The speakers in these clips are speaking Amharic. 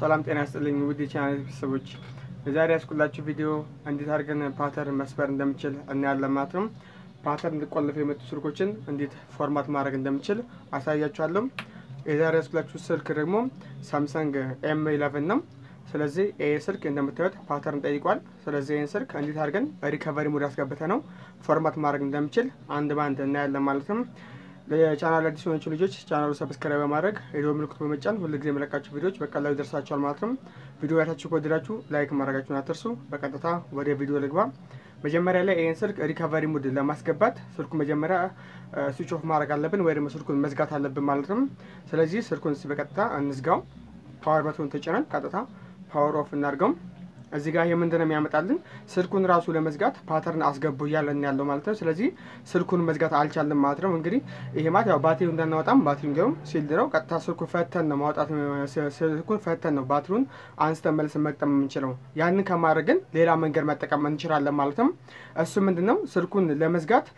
ሰላም ጤና ያስጥልኝ ውድ የቻናል ቤተሰቦች፣ የዛሬ ያስኩላችሁ ቪዲዮ እንዴት አድርገን ፓተርን መስበር እንደምችል እናያለን ማለት ነው። ፓተርን እንዲቆለፉ የመጡ ስልኮችን እንዴት ፎርማት ማድረግ እንደምችል አሳያችኋለሁ። የዛሬ ያስኩላችሁ ስልክ ደግሞ ሳምሰንግ ኤም ኢለቨን ነው። ስለዚህ ይህ ስልክ እንደምታዩት ፓተርን ጠይቋል። ስለዚህ ይህን ስልክ እንዴት አድርገን ሪከቨሪ ሙድ አስገብተ ነው ፎርማት ማድረግ እንደምችል አንድ በአንድ እናያለን ማለት ነው። ለቻናል አዲስ የሆናችሁ ልጆች ቻናሉ ሰብስክራይብ በማድረግ የደወል ምልክቱ በመጫን ሁልጊዜ የመለቃችሁ ቪዲዮዎች በቀላሉ ይደርሳችኋል ማለት ነው። ቪዲዮ ያታችሁ ከወደዳችሁ ላይክ ማድረጋችሁን አትርሱ። በቀጥታ ወደ ቪዲዮ ልግባ። መጀመሪያ ላይ ይህን ስልክ ሪካቨሪ ሙድ ለማስገባት ስልኩ መጀመሪያ ስዊች ኦፍ ማድረግ አለብን ወይ ደግሞ ስልኩን መዝጋት አለብን ማለት ነው። ስለዚህ ስልኩን በቀጥታ እንዝጋው። ፓወር በቱን ተጭነን ቀጥታ ፓወር ኦፍ እናድርገው። እዚህ ጋር ይህ ምንድን ነው የሚያመጣልን? ስልኩን ራሱ ለመዝጋት ፓተርን አስገቡ እያለን ያለው ማለት ነው። ስለዚህ ስልኩን መዝጋት አልቻለም ማለት ነው። እንግዲህ ይሄ ማለት ያው ባትሪው እንዳናወጣም ባትሪው እንዲሁም ሲልድ ነው። ቀጥታ ስልኩን ፈተን ነው ማውጣት ስልኩን ፈተን ነው ባትሪውን አንስተን መልስን መቅጠም የምንችለው። ያንን ከማድረግ ግን ሌላ መንገድ መጠቀም እንችላለን ማለት ነው። እሱ ምንድን ነው ስልኩን ለመዝጋት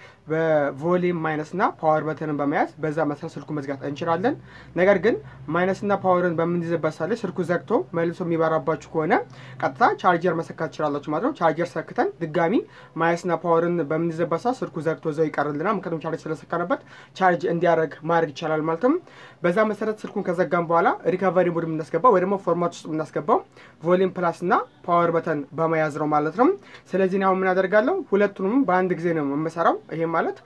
በቮሊም ማይነስና ፓወር በተንን በመያዝ በዛ መሰረት ስልኩ መዝጋት እንችላለን። ነገር ግን ማይነስና ፓወርን በምንይዝበት ሳለ ስልኩ ዘግቶ መልሶ የሚበራባችሁ ከሆነ ቀጥታ ቻርጀር መሰካት ትችላላችሁ ማለት ነው። ቻርጀር ሰክተን ድጋሚ ማይነስና ፓወርን በምንይዝበት ሰዓት ስልኩ ዘግቶ ዘው ይቀርልናል። ምክንያቱም ቻርጅ ስለሰካንበት ቻርጅ እንዲያደርግ ማድረግ ይቻላል ማለት ነው። በዛ መሰረት ስልኩን ከዘጋም በኋላ ሪካቨሪ ሙድ የምናስገባው ወይ ደግሞ ፎርማት ውስጥ የምናስገባው ቮሊም ፕላስ እና ፓወር በተን በመያዝ ነው ማለት ነው። ስለዚህ አሁን ምን አደርጋለሁ? ሁለቱንም በአንድ ጊዜ ነው የምሰራው። ይሄ ማለት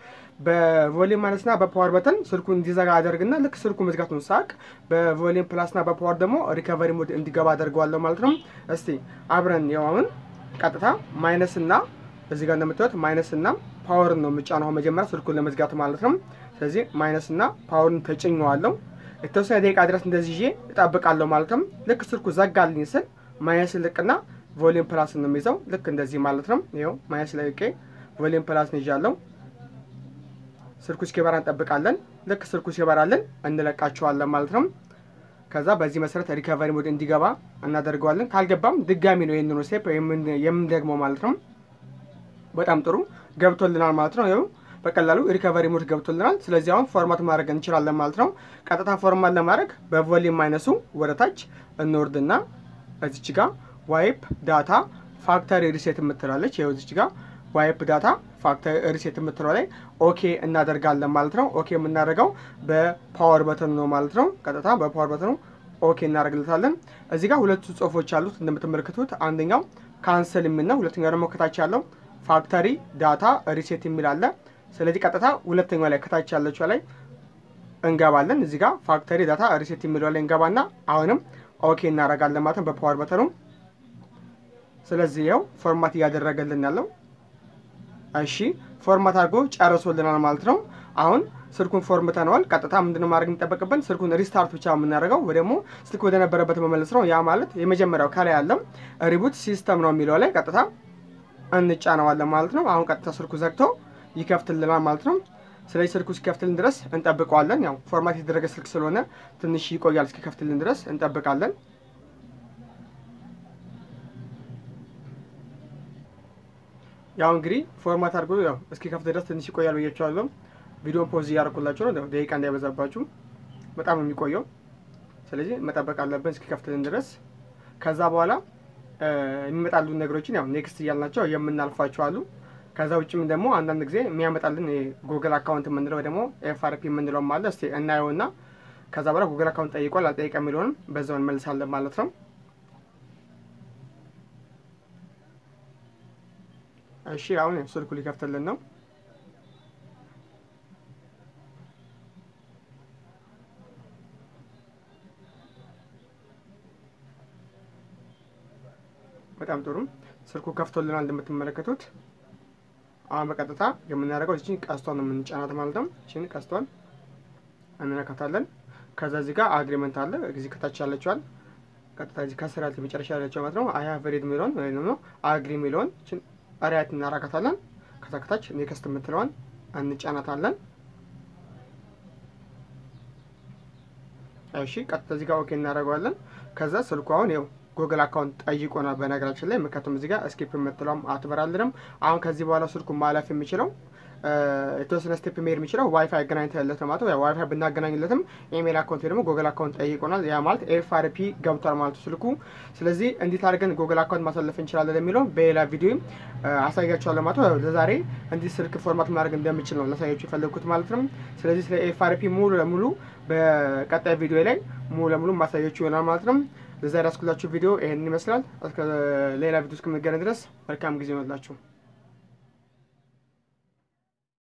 በቮሊም ማይነስና በፓወር በተን ስልኩን እንዲዘጋ አደርግና ልክ ስልኩ መዝጋቱን ሳቅ በቮሊም ፕላስና በፓወር ደግሞ ሪካቨሪ ሙድ እንዲገባ አደርገዋለሁ ማለት ነው። እስቲ አብረን ያው አሁን ቀጥታ ማይነስና እዚህ ጋር እንደምታዩት ማይነስና ፓወርን ነው የምጫነው መጀመሪያ ስልኩን ለመዝጋት ማለት ነው። ስለዚህ ማይነስና ፓወርን ተጭኘዋለሁ። የተወሰነ ደቂቃ ድረስ እንደዚህ ይዤ እጠብቃለሁ ማለት ነው። ልክ ስልኩ ዘጋልኝ ስል ማይነስ ልቅና ቮሊም ፕላስ ነው የሚይዘው ልክ እንደዚህ ማለት ነው። ይኸው ማይነስ ለቄ ቮሊም ፕላስ ነው ይዣለሁ። ስልኩ እስኪበራ እንጠብቃለን። ልክ ስልኩ ሲበራልን እንለቃቸዋለን ማለት ነው። ከዛ በዚህ መሰረት ሪካቨሪ ሙድ እንዲገባ እናደርገዋለን። ካልገባም ድጋሚ ነው ይህንኑ ስቴፕ የምንደግመው ማለት ነው። በጣም ጥሩ ገብቶልናል ማለት ነው። ይኸው በቀላሉ ሪካቨሪ ሙድ ገብቶልናል። ስለዚህ አሁን ፎርማት ማድረግ እንችላለን ማለት ነው። ቀጥታ ፎርማት ለማድረግ በቮሊም ማይነሱ ወደ ታች እንወርድና እዚች ጋ ዋይፕ ዳታ ፋክተሪ ሪሴት የምትላለች ይኸው እዚች ጋ ዋይፕ ዳታ ፋክተሪ ሪሴት የምትለው ላይ ኦኬ እናደርጋለን ማለት ነው። ኦኬ የምናደርገው በፓወር በተኑ ነው ማለት ነው። ቀጥታ በፓወር በተኑ ኦኬ እናደርግለታለን። እዚህ ጋር ሁለቱ ጽሁፎች አሉት እንደምትመለከቱት፣ አንደኛው ካንሰል የሚል ነው። ሁለተኛው ደግሞ ከታች ያለው ፋክተሪ ዳታ ሪሴት የሚል አለ። ስለዚህ ቀጥታ ሁለተኛው ላይ ከታች ያለችው ላይ እንገባለን። እዚህ ጋር ፋክተሪ ዳታ ሪሴት የሚለው ላይ እንገባና አሁንም ኦኬ እናደርጋለን ማለት ነው በፓወር በተኑ። ስለዚህ ይኸው ፎርማት እያደረገልን ያለው እሺ ፎርማት አድርጎ ጨርሶልናል ማለት ነው። አሁን ስልኩን ፎርምተነዋል። ቀጥታ ምንድነው ማድረግ የሚጠበቅብን? ስልኩን ሪስታርት ብቻ የምናደርገው ወይ ደግሞ ስልክ ወደ ነበረበት መመለስ ነው። ያ ማለት የመጀመሪያው ከላይ ያለው ሪቡት ሲስተም ነው የሚለው ላይ ቀጥታ እንጫነዋለን ማለት ነው። አሁን ቀጥታ ስልኩ ዘግቶ ይከፍትልናል ማለት ነው። ስለዚህ ስልኩ እስኪከፍትልን ድረስ እንጠብቀዋለን። ያው ፎርማት የተደረገ ስልክ ስለሆነ ትንሽ ይቆያል። እስኪከፍትልን ድረስ እንጠብቃለን። ያው እንግዲህ ፎርማት አድርጎ ያው እስኪ ከፍት ድረስ ትንሽ ይቆያል ብያቸዋለሁ። ቪዲዮን ፖዝ እያደረኩላችሁ ነው፣ ደቂቃ እንዳይበዛባችሁ በጣም ነው የሚቆየው። ስለዚህ መጠበቅ አለብን እስኪ ከፍትልን ድረስ። ከዛ በኋላ የሚመጣሉ ነገሮችን ያው ኔክስት እያልናቸው የምናልፋቸው አሉ። ከዛ ውጭም ደግሞ አንዳንድ ጊዜ የሚያመጣልን ጉግል አካውንት የምንለው ወይ ደግሞ ኤፍአርፒ የምንለውም አለ። እስቲ እናየውና ከዛ በኋላ ጉግል አካውንት ጠይቋል አልጠይቀ የሚለውንም በዛው እንመልሳለን ማለት ነው። እሺ አሁን ስልኩ ሊከፍትልን ነው። በጣም ጥሩ ስልኩ ከፍቶልናል እንደምትመለከቱት። አሁን በቀጥታ የምናደርገው እችን ቀስቷን ነው የምንጫናት ማለት ነው። እችን ቀስቷን እንነካታለን። ከዛ እዚህ ጋር አግሪመንት አለ እዚህ ከታች ያለችዋል ቀጥታ እዚህ ከስር ያለች መጨረሻ ያለችው ማለት ነው። አይ ሃቭ ሪድ የሚለውን ወይ ደግሞ አግሪ የሚለውን እችን ሪያት እናራካታለን። ከዛ ከታች ኔክስት የምትለዋን እንጫናታለን። እሺ ቀጥታ እዚህ ጋር ኦኬ እናደርገዋለን። ከዛ ስልኩ አሁን ይኸው ጉግል አካውንት ጠይቆናል። በነገራችን ላይ ምክንያቱም እዚህ ጋር ስኪፕ የምትለውም አትበራልንም። አሁን ከዚህ በኋላ ስልኩ ማለፍ የሚችለው የተወሰነ ስቴፕ መሄድ የሚችለው ዋይፋይ አገናኝተለት ነው ማለት ነው። ዋይፋይ ብናገናኝለትም ኢሜል አካውንት ደግሞ ጉግል አካውንት ጠይቆናል። ያ ማለት ኤፍአርፒ ገብቷል ማለት ነው ስልኩ። ስለዚህ እንዴት አድርገን ጉግል አካውንት ማሳለፍ እንችላለን የሚለው በሌላ ቪዲዮ አሳያችኋለሁ ማለት ነው። ለዛሬ እንዲህ ስልክ ፎርማት ማድረግ እንደምችል ነው ላሳያችሁ የፈለግኩት ማለት ነው። ስለዚህ ስለ ኤፍአርፒ ሙሉ ለሙሉ በቀጣይ ቪዲዮ ላይ ሙሉ ለሙሉ ማሳያችሁ ይሆናል ማለት ነው። ለዛሬ ያስኩላችሁ ቪዲዮ ይሄንን ይመስላል። እስከ ሌላ ቪዲዮ እስከምንገናኝ ድረስ መልካም ጊዜ ይሆንላችሁ።